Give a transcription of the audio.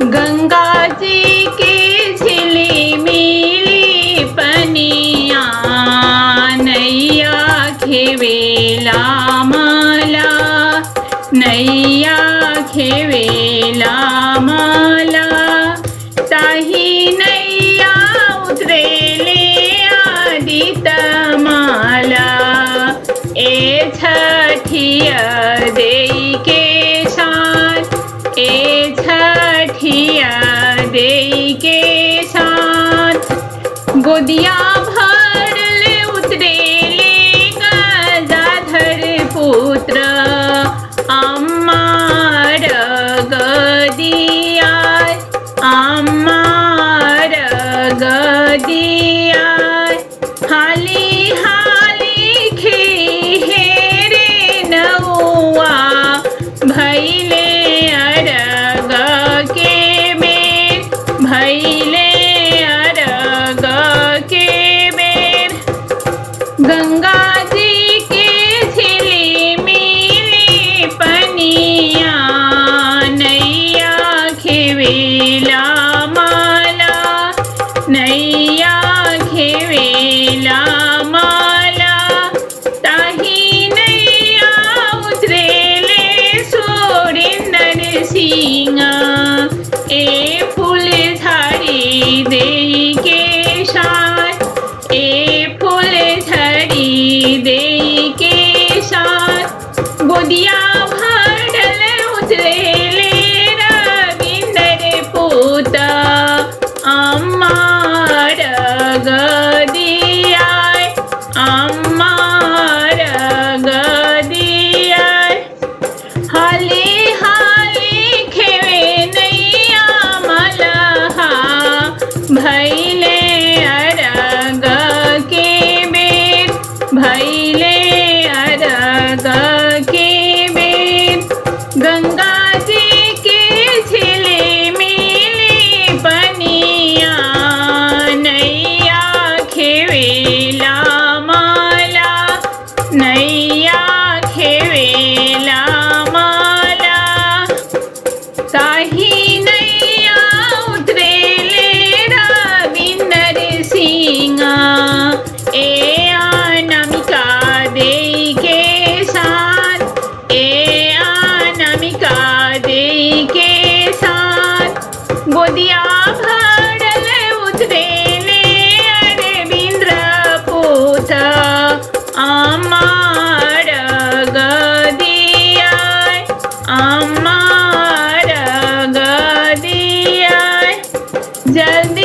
गंगा जी के झिली मिली पनिया नैया खेवेला मला नैया खेवेला मला ताही नैया उतरेले आदित माला ए छठिया देई के शान ए छठिया देई के शान गोदिया भरले उतरेले गदाधर पुत्र अम्मार गदिया अम्मार गदिया हाली हाली खेरे नौआ भैले अरग के बेर भैले अरग के बेर गंगा जी के झिली मिली पनिया नैया खेवेला माला नैया खेवेला माला ताही नैया उतरेले सोरिंदर सिंह ए फूल झाड़ी देई के शान ए फूल झड़ी देई के शान गोदिया भरल उतरेले रविंदर पूत अम्मार गदिया अम्मार गदिया हाले हाले खेवे नैया मलहा भैले अरग के बेर भैले अरग के बेर गंगा जी के झिले मिली पनिया नैया खेवेला माला नैया खेवेला माला ताही नैया उतरेले रविंदर सिंह ए अनामिका देई के साथ ए अनामिका देई के साथ गोदिया भरल उतरेले अरविंद्र पूत अमार गदिया अमार गदिया जल्दी